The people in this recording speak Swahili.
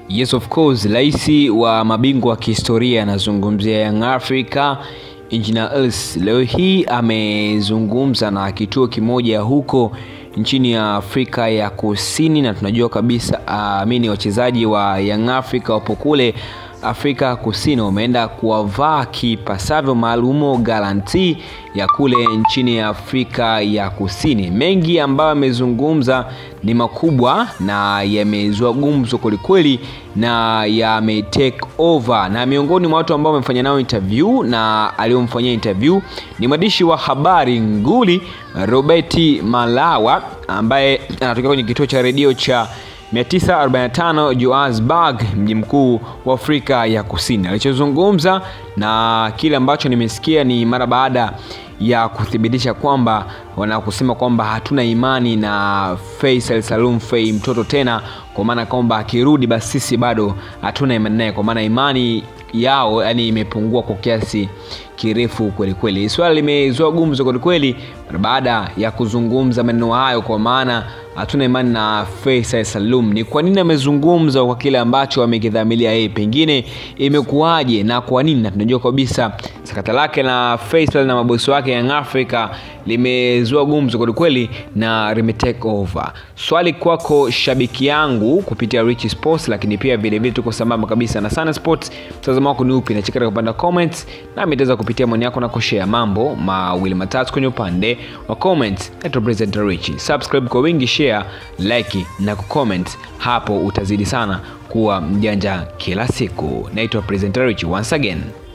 Yes of course, rais wa mabingwa wa kihistoria anazungumzia Young Africa Engineer Hersi leo hii amezungumza na kituo kimoja huko nchini ya Afrika ya Kusini, na tunajua kabisa amini wachezaji wa Young Africa wapo kule Afrika Kusini wameenda kuwavaa kipasavyo maalumo garanti ya kule nchini ya Afrika ya Kusini. Mengi ambayo yamezungumza ni makubwa na yamezua gumzo kwelikweli na yame take over, na miongoni mwa watu ambao wamefanya nao interview na aliyomfanyia interview ni mwandishi wa habari nguli Roberti Malawa ambaye anatokea kwenye kituo cha redio cha 945 Johannesburg, mji mkuu wa Afrika ya Kusini. Alichozungumza na kile ambacho nimesikia ni mara baada ya kuthibitisha kwamba wanakusema kwamba hatuna imani na Faisal Salum Fei mtoto tena, kwa maana kwamba akirudi basi sisi bado hatuna imani naye, kwa maana imani yao yani imepungua kwa kiasi kirefu kweli kweli. Swala limezua gumzo kweli kweli baada ya kuzungumza maneno hayo, kwa maana hatuna imani na Faisal Salum. Ni kwa nini amezungumza kwa kile ambacho amekidhamilia yeye, pengine imekuwaje na kwa nini? Na tunajua kabisa sakata lake na Faisal na mabosi wake Young Africa limezua gumzo kweli kweli na lime take over. Swali kwako shabiki yangu kupitia Rich Sports, lakini pia vile vile tuko sambamba kabisa na Sana Sports. Mtazamo wako ni upi? Nacheka katika upande wa comments, nami nitaweza kupitia maoni yako na kushare mambo mawili matatu kwenye upande wa comments. Naitwa President Rich. Subscribe kwa wingi, share, like na kucomment, hapo utazidi sana kuwa mjanja kila siku. Naitwa President Rich once again.